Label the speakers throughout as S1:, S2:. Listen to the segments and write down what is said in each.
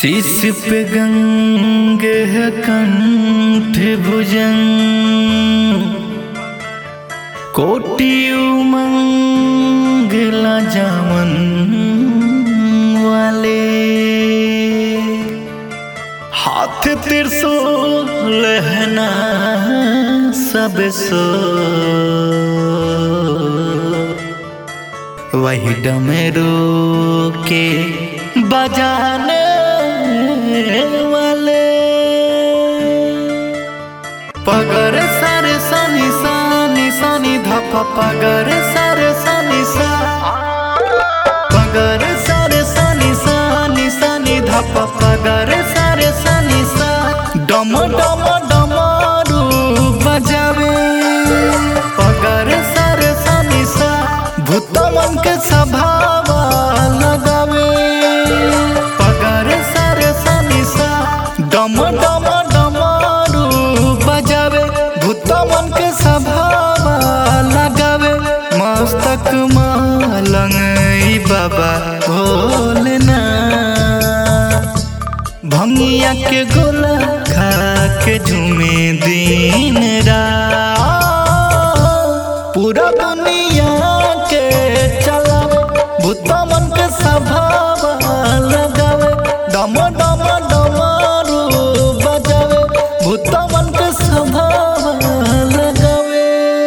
S1: शीश पे गंगे है कंठ भुजंग कोटि उमंगला जामन वाले हाथ त्रिशूल लहना सब सो वही डमरू के बजाने वाले पगर सर सनी सनी सनी धप पगर सर सनी सा पगर सर सनी सनी सनी धप पगर सर सनी सा डम डम डमरू बजावे पगर सर सनी सा भूत मन के स्वभाव लगावे पगर सर सनी सा डम डम डमरू बजावे भूत मन के स्वभाव लगावे मस्तक मालंग ई बाबा भोलना भंगिया के गोला खा के झूमे दिन रात पूरा दुनिया के चलावे भूत मन के स्वभाव लगावे डम डम डमरू बजावे भूत मन के स्वभाव लगावे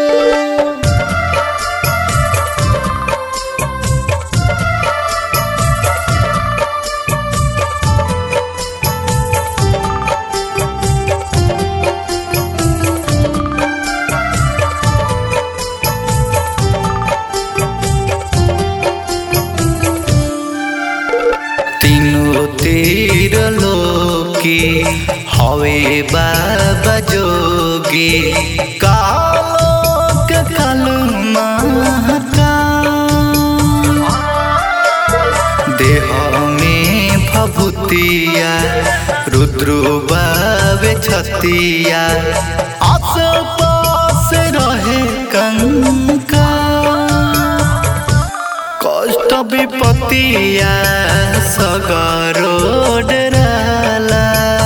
S1: तीनों तीर लोकी हवे बाबा जोगी कालोक काल महका देह में भभूतिया रुद्रु बाबे छतिया आस पास रहे कंका कष्ट विपत्तिया सगरो डराला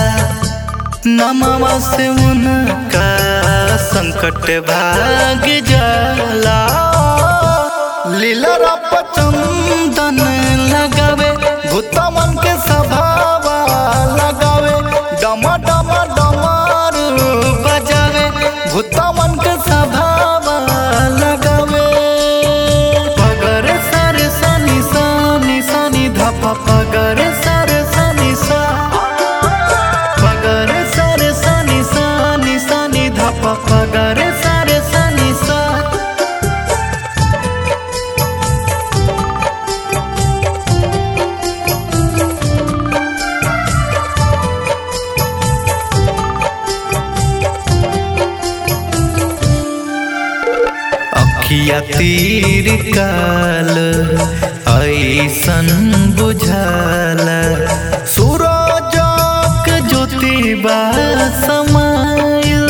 S1: नमवा से उनका संकट भाग जाला लीला रप चंदन लगावे भूत मन के स्वभाव लगावे डम डम डमरू बजावे भूत मन के स्वभाव लगावे पगर सर सनी सनी सनी धप पगर सर सनी सा पगर सर सनी सनी सनी धप पगर सर सनी सा अखिया तीर काल ऐसन बुझाला सूरजक ज्योतिबा समायल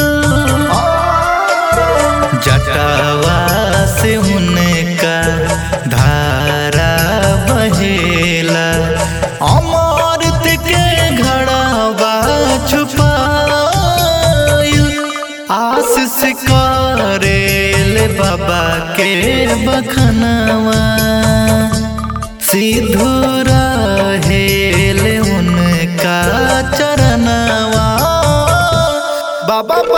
S1: जटावा से उनका धारा बहेला अमृत के घड़ावा छुपायल आशीष करेल बाबा के बखनवा सिद्धू रहेल उनका चरणवा बाबा